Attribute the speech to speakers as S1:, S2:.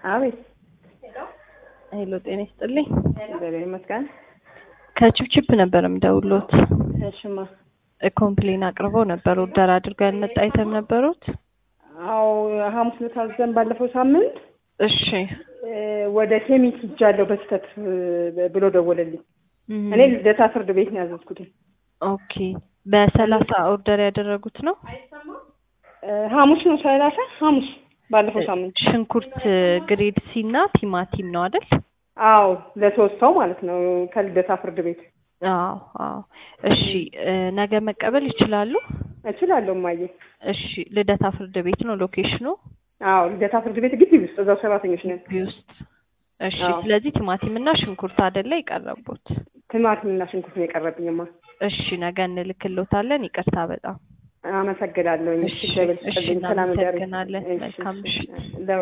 S1: አቤት
S2: ሄሎ ጤና ይስጥልኝ።
S1: እግዚአብሔር ይመስገን።
S2: ከችፕችፕ ነበር የምደውሎት።
S1: እሽማ
S2: ኮምፕሌን አቅርበው ነበር። ኦርደር አድርገው ያልመጣ አይተም ነበሩት።
S1: አዎ ሐሙስ ዕለት አዘን ባለፈው ሳምንት
S2: እሺ
S1: እ ወደ ኬሚስ ሂጃለሁ በስህተት እ ብሎ ደወለልኝ።
S2: እም፣
S1: እኔ ልደታ ፍርድ ቤት ነው ያዘዝኩት።
S2: ኦኬ በሰላሳ ኦርደር ያደረጉት ነው።
S1: እ ሐሙስ ነው ሰላሳ ሐሙስ ባለፈው ሳምንት።
S2: ሽንኩርት ግሬድ ሲ እና ቲማቲም ነው አይደል?
S1: አዎ ለሶስት ሰው ማለት ነው ከልደታ ፍርድ ቤት
S2: አዎ አዎ። እሺ እ ነገ መቀበል ይችላሉ?
S1: እችላለሁ እማዬ።
S2: እሺ ልደታ ፍርድ ቤት ነው ሎኬሽኑ
S1: አዎ ልደታ ፍርድ ቤት ግቢ ውስጥ እዛው ሰራተኞች ነን።
S2: ግቢ ውስጥ። እሺ
S1: አዎ።
S2: ስለዚህ ቲማቲም እና ሽንኩርት አይደለ የቀረቡት?
S1: ቲማቲምና ሽንኩርት ነው የቀረብኝማ።
S2: እሺ ነገ እንልክሎታለን። ይቅርታ በጣም
S1: አመሰግናለሁ።
S2: እሺ፣
S1: እግዚአብሔር
S2: እሺ፣
S1: ይስጥልኝ። ሰላም እደሪ።
S2: እናመሰግናለን።
S1: እሺ፣
S2: መልካም
S1: እሺ።
S2: ምሽት።
S1: ለ